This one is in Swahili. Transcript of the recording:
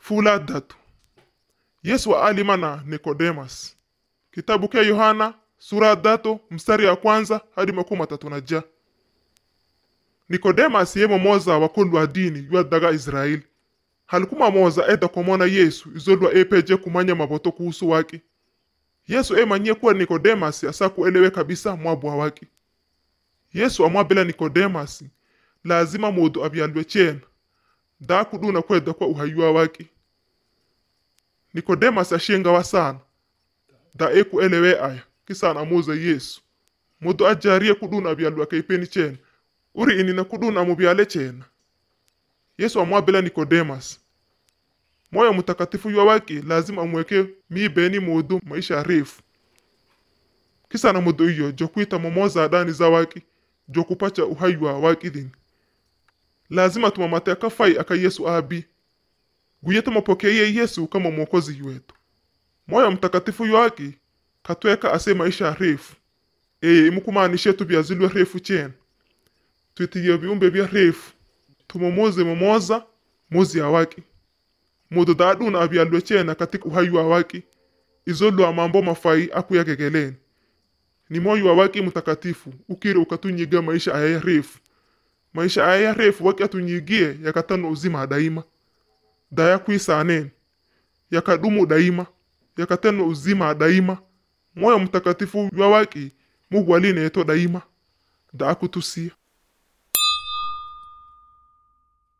fula datu yesu aalima na nikodemas kitabu kya yohana sura datu mstari ya kwanza hadi makumi matatu na ja nikodemas yemo moza wakulu wa dini ywa daga israeli halikuma moza eda komona yesu izolwa epeje kumanya maboto kuhusu waki yesu emanyie kuwa nikodemas asa kuelewe kabisa mwabwa waki yesu amwabela nikodemas lazima mudu abyalwe chena da kuduna kweda kwa uhayuwa waki nikodemas ashengawa sana da ekuelewe aya kisana amuza yesu mudu ajarie kuduna abyalwe akaipeni chena uri inina kuduna amubyale chena yesu amwabela nikodemas moyo mtakatifu ywa waki lazima amweke mibeni mudu maisha refu kisana mudu iyo jokwita momoza adani za waki jokupacha uhai wa waki dini lazima tumamate akafai aka yesu abi guye tumapokeye yesu kama mwokozi wetu moyo mtakatifu ywaki katweka ase maisha refu eye imukumaanishe tubyazilwe refu chena twitiye viumbe vya refu tumomoze momoza mozi ya waki mudu daaduna abyalwe chena katika uhai wa waki izolwa mambo mafai akuyagegeleni ni moyo wa waki mtakatifu ukire ukatunyiga maisha aya refu maisha aya refu waki atunyigie yakatano uzima daima daya kwisaneni yakadumu daima yakatano uzima daima moyo mtakatifu wa waki mugwaline yeto daima da akutusia